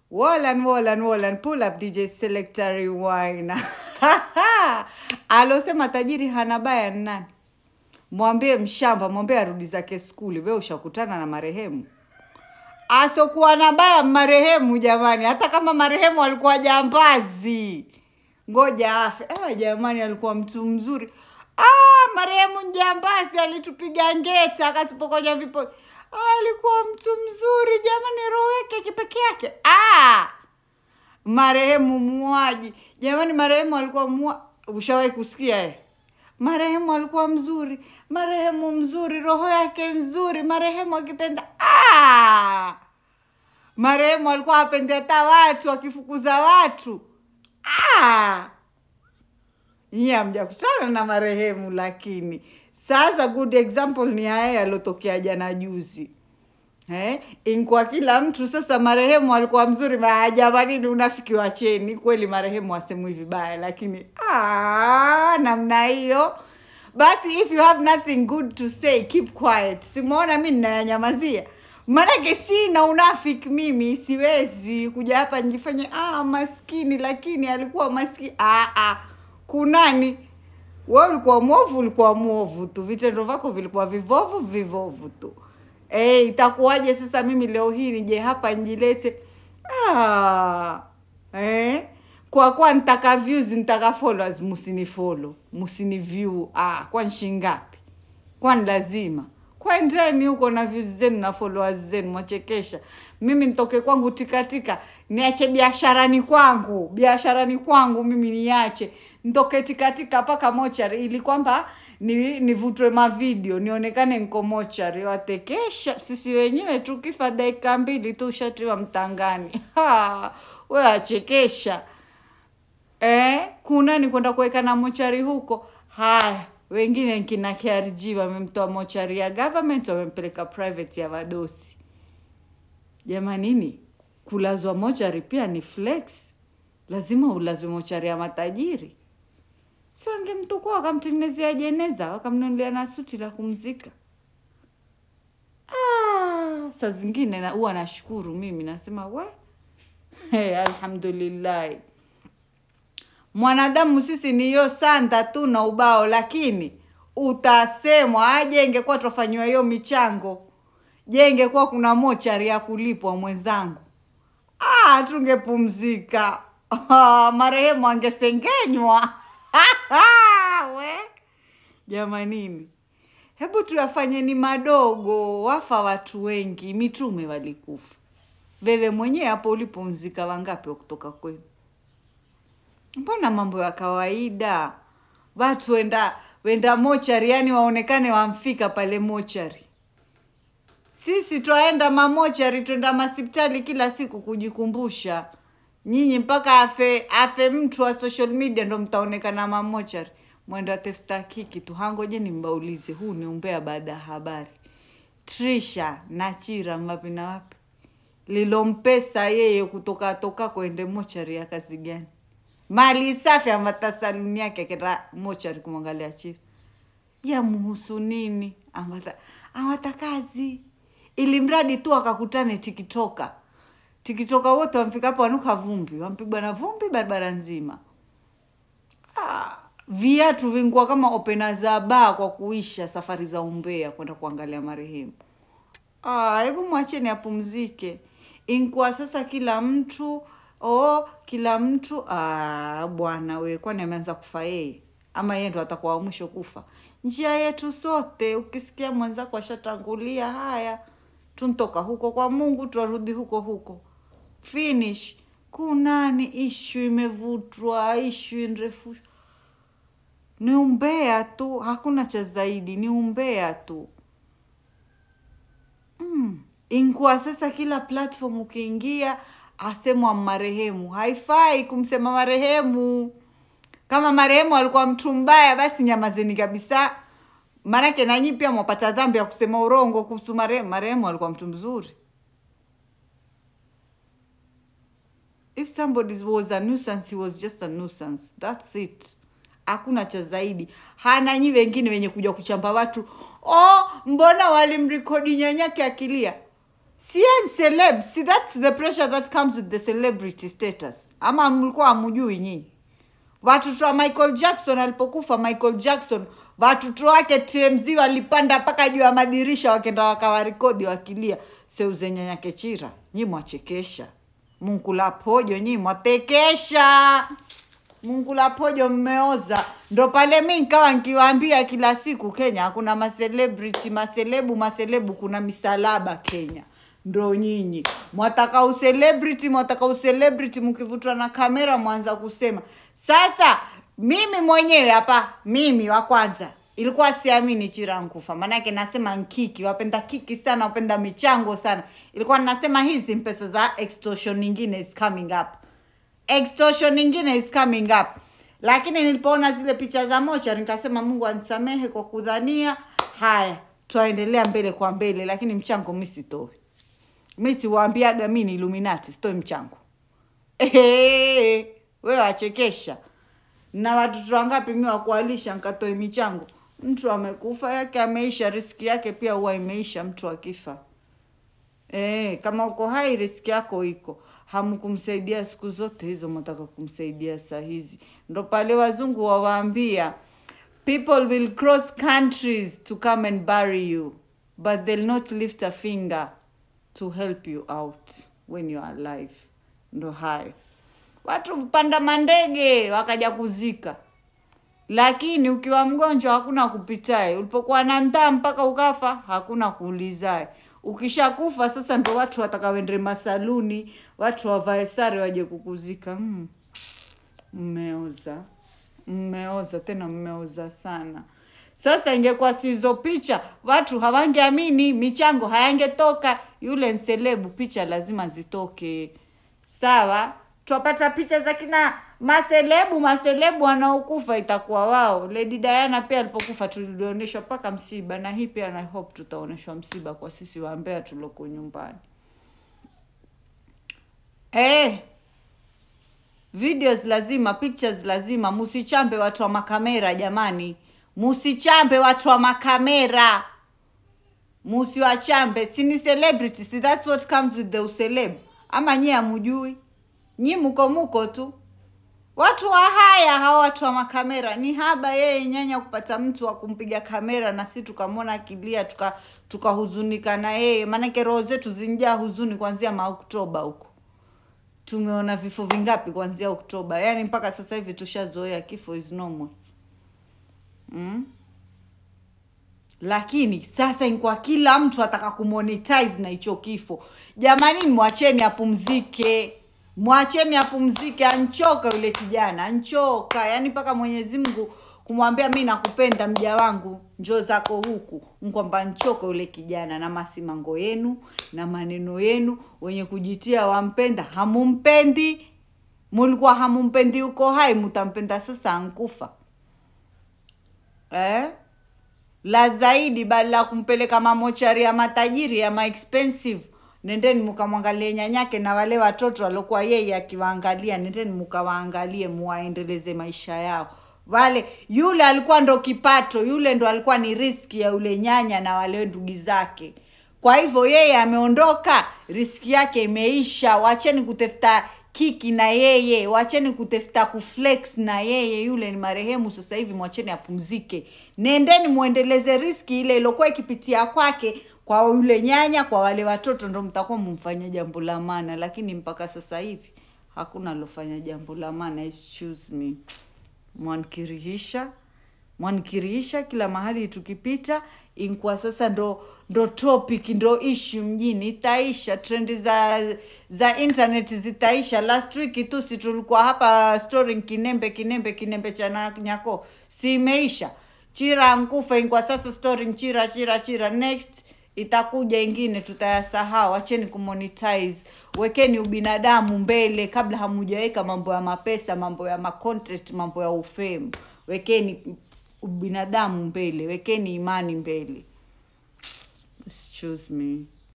Wallan, Wallan, Wallan, pull up DJ Selector Rewind. Alosema tajiri hana baya ni nani? Mwambie mshamba, mwambie arudi zake skuli. We ushakutana na marehemu asokuwa na baya marehemu jamani, hata kama marehemu alikuwa jambazi, ngoja afe. Ah, jamani, alikuwa mtu mzuri. Ah, marehemu njambazi alitupiga ngeta akatupokonya vipo. Ah, alikuwa mtu mzuri jamani, roho yake kipeke yake. Ah, marehemu muaji jamani, marehemu alikuwa mua. Ushawahi kusikia eh? Marehemu alikuwa mzuri, marehemu mzuri, roho yake nzuri, marehemu akipenda ah! Marehemu alikuwa apendi hata watu, akifukuza watu ah! Nyie hamjakutana na marehemu, lakini sasa good example ni haya yalotokea jana juzi. Eh, inkwa kila mtu sasa, marehemu alikuwa mzuri, ma- jamani, ni unafiki wa cheni kweli. Marehemu asemwi vibaya, lakini ah, namna hiyo basi, if you have nothing good to say keep quiet. Simuona mi ninayanyamazia, maanake sina unafiki mimi, siwezi kuja hapa nijifanye ah, maskini, lakini alikuwa maskini. Ah, ah, kunani wewe ulikuwa mwovu, ulikuwa mwovu tu, vitendo vyako vilikuwa vivovu vivovu tu. Eh, itakuwaje sasa mimi leo hii nije hapa njilete ah, eh? Kwa kuwa nitaka views, nitaka followers, msinifollow, msiniview. Ah, kwani shingapi? Kwani lazima kwendeni huko na views zenu na followers zenu, mwachekesha. Mimi nitoke kwangu tikatika, niache biasharani kwangu, biasharani kwangu mimi niache, nitoke tikatika mpaka mochari, ili kwamba ni nivutwe mavideo nionekane nko mochari. Watekesha sisi wenyewe tukifa dakika mbili tu ushatiwa mtangani. Ha, we achekesha eh, kuna ni kwenda kuweka na mochari huko. Haya, wengine kina KRG wamemtoa mochari ya government wamempeleka private ya wadosi. Jamanini, kulazwa mochari pia ni flex, lazima ulazwe mochari ya matajiri. Si wangemtukua wakamtengenezea jeneza wakamnunulia na suti la kumzika. Ah, saa zingine na huwa nashukuru mimi nasema we hey, alhamdulillahi mwanadamu sisi ni hiyo sanda tu na ubao, lakini utasemwa aje. Ingekuwa tufanyiwa hiyo michango, je, ingekuwa kuna mochari ya kulipwa mwenzangu, ah, tungepumzika. Ah, marehemu angesengenywa we jamanini, hebu tuyafanyeni madogo. Wafa watu wengi, mitume walikufa. Wewe mwenyewe hapo ulipumzika, wangapi wa kutoka kwenu? Mbona mambo ya kawaida, watu wenda wenda mochari, yani waonekane wamfika pale mochari. Sisi twaenda mamochari, twenda masipitali kila siku kujikumbusha. Nyinyi mpaka afe afe mtu wa social media ndo mtaonekana mamochari, mwenda tafuta kiki tu. Hangojeni mbaulize, huu ni umbea baada ya habari. Trisha na Chira wapi na wapi? Lilompesa yeye kutoka toka kwende mochari ya kazi gani? mali safi amata saluni yake akenda mochari kumwangalia Chira, yamuhusu nini? Amata, amata kazi, ili mradi tu akakutane tikitoka tikitoka wote wamfika hapo wanuka vumbi, wampigwa na vumbi barabara nzima. Ah, viatu vingua kama opena za baa kwa kuisha safari za umbea kwenda kuangalia marehemu. Ah, hebu mwacheni apumzike. Inkwa sasa kila mtu oh, kila mtu ah, bwana we, kwani ameanza kufa yeye ama yeye ndo atakuwa wa mwisho kufa? Njia yetu sote, ukisikia mwenzako ashatangulia, haya tuntoka huko kwa Mungu, twarudi huko huko, finish. Kunani ishu imevutwa, ishu inrefushwa, ni umbea tu, hakuna cha zaidi, ni umbea tu. Mm. Inkuwa sasa kila platform ukiingia asemwa marehemu. Haifai kumsema marehemu. Kama marehemu alikuwa mtu mbaya, basi nyamazeni kabisa, maanake nanyi pia mwapata dhambi ya kusema urongo kuhusu marehemu. Marehemu alikuwa mtu mzuri. If somebody was a nuisance, he was just a nuisance. That's it. Hakuna cha zaidi. Hana nyi wengine wenye kuja kuchamba watu, oh, mbona walimrekodi nyanyake akilia si yeye ni celeb si that's the pressure that comes with the celebrity status ama mlikuwa hamujui nyinyi watoto wa michael jackson alipokufa michael jackson watoto wake tmz walipanda mpaka juu ya madirisha wakenda wakawarekodi wakilia seuzenyanyake chira nyi mwachekesha mungu la pojo nyi mwatekesha mungu la pojo mmeoza ndo pale mi nkawa nkiwaambia kila siku kenya hakuna macelebrity maselebu maselebu kuna misalaba kenya ndo nyinyi mwataka ucelebrity mwataka ucelebrity mkivutwa na kamera mwanza kusema sasa mimi mwenyewe hapa mimi wa kwanza ilikuwa siamini chira nkufa maanake nasema nkiki wapenda kiki sana wapenda michango sana ilikuwa nasema hizi mpesa za extortion nyingine is coming up extortion nyingine is coming up lakini nilipoona zile picha za mocha nikasema mungu anisamehe kwa kudhania haya twaendelea mbele kwa mbele lakini mchango mi sitoi mi siwaambiaga mi ni illuminati sitoi mchango Ehe, wewe wachekesha na watoto wangapi mi wakualisha nkatoi michango mtu amekufa yake ameisha riski yake pia huwa imeisha mtu akifa e, kama uko hai riski yako iko hamkumsaidia siku zote hizo mnataka kumsaidia saa hizi ndo pale wazungu wawaambia people will cross countries to come and bury you but they'll not lift a finger to help you out when you are alive ndo hayo watu panda mandege wakaja kuzika lakini ukiwa mgonjwa hakuna kupitae ulipokuwa na ndaa mpaka ukafa hakuna kuulizae ukishakufa sasa ndo watu watakawendre masaluni watu wavae sare waje kukuzika mm. mmeoza mmeoza tena mmeoza sana sasa ingekuwa sizo picha watu hawangeamini michango hayangetoka yule nselebu picha lazima zitoke sawa twapata picha za kina maselebu maselebu wanaokufa itakuwa wao lady diana pia alipokufa tulionyeshwa mpaka msiba na hii pia na hope tutaonyeshwa msiba kwa sisi waambea tuloko nyumbani hey, videos lazima pictures lazima musichambe watu wa makamera jamani musichambe watu wa makamera musiwachambe sini celebrity si that's what comes with the uceleb ama nyie amujui nyi muko muko tu watu wa haya hawa watu wa makamera ni haba yeye nyanya kupata mtu wa kumpiga kamera na si tukamwona akilia tuka tukahuzunika na yeye maanake roho zetu zinjaa huzuni kuanzia maoktoba huko tumeona vifo vingapi kuanzia oktoba yaani mpaka sasa hivi tushazoea kifo is normal mm? lakini sasa ni kwa kila mtu ataka kumonetize na hicho kifo jamani mwacheni apumzike mwacheni apumzike anchoka yule kijana anchoka yaani mpaka mwenyezi mungu kumwambia mi nakupenda mja wangu njoo zako huku kwamba nchoka yule kijana na masimango yenu na maneno yenu wenye kujitia wampenda hamumpendi mulikuwa hamumpendi uko hai mutampenda sasa ankufa eh? la zaidi badala ya kumpeleka mamochari ya matajiri ya maexpensive nendeni mkamwangalie nyanyake na wale watoto waliokuwa yeye akiwaangalia nendeni mkawaangalie muwaendeleze maisha yao wale yule alikuwa ndo kipato yule ndo alikuwa ni riski ya yule nyanya na wale ndugu zake kwa hivyo yeye ameondoka riski yake imeisha wacheni kutafuta kiki na yeye wacheni kutafuta kuflex na yeye yule ni marehemu sasa hivi mwacheni apumzike nendeni muendeleze riski ile iliokuwa ikipitia kwake kwa yule nyanya kwa wale watoto ndo mtakuwa mumfanya jambo la maana lakini mpaka sasa hivi hakuna alofanya jambo la maana excuse me mwankirihisha mwankirihisha kila mahali tukipita inkwa sasa ndo ndo topic ndo ishu mjini itaisha trendi za za internet zitaisha last week tu si tulikuwa hapa story kinembe kinembe kinembe cha na- nyako si imeisha chira nkufa inkwa sasa story chira chira chira next itakuja ingine tutayasahau acheni kumonetize wekeni ubinadamu mbele kabla hamujaweka mambo ya mapesa mambo ya macontent mambo ya ufemu wekeni ubinadamu mbele wekeni imani mbele excuse me